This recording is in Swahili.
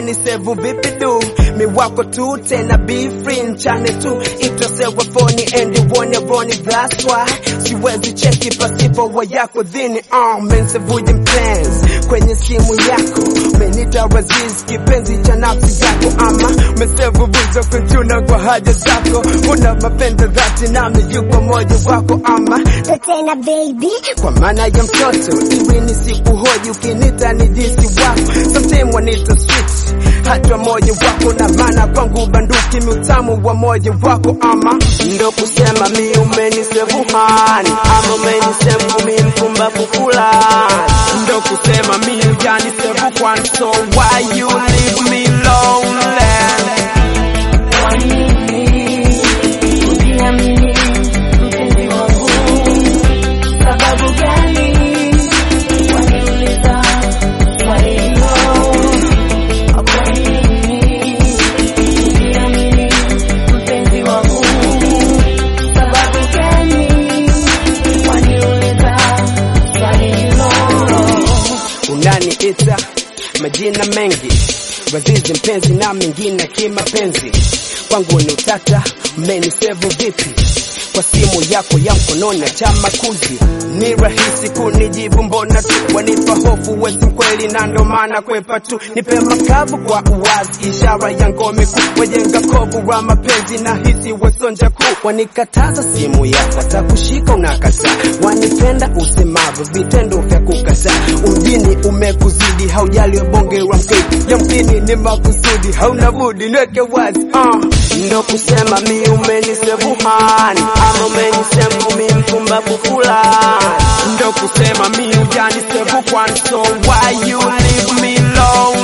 umenisevu vipi du mi wako tu tena be free nchane tu itosewa foni endi wone roni that's why siwezi cheki pasipo wa yako dhini uh, mensevuje mpenzi kwenye simu yako menita raziz kipenzi cha nafsi yako ama mesevu buzo kunchuna kwa haja zako una mapendo dhati nami yuko moja wako ama tena baby kwa maana ya mtoto iwi ni siku hoji ukinita ni jinsi wako sometime wanita sweet hata moja wako na maana kwangu banduki miutamu wa moja wako ama ndo kusema mi umenisevuhani ama umenisevu mi mpumbavu fulani ndo kusema mi ujanisevu kwani so why you leave me lonely Kwa nini uniamini mpenzi wangu? Sababu gani waniuliza swali hilo? Kwa nini uniamini mpenzi wangu? Sababu gani waniuliza swali hilo? unaniita majina mengi wazizi mpenzi na mengine kimapenzi kwangu ni utata mmenisevu vipi kwa simu yako ya mkononi na cha makuzi ni rahisi kunijibu mbona tu wanipa hofu wesi mkweli na ndo maana kwepa tu nipe makavu kwa uwazi ishara ya ngome kuu wajenga kovu wa mapenzi na hisi wasonja kuu wanikataza simu yako takushika unakataa wanipenda usemavu vitendo vya kukataa ujini umekuzidi haujali bonge wa mkeki yamkini ni makusudi hauna budi nweke wazi uh. ndo kusema mi umenisevuhani ama umenisevu mi mpumbavu fulani ndo kusema mi ujanisevu kwani so why you leave me alone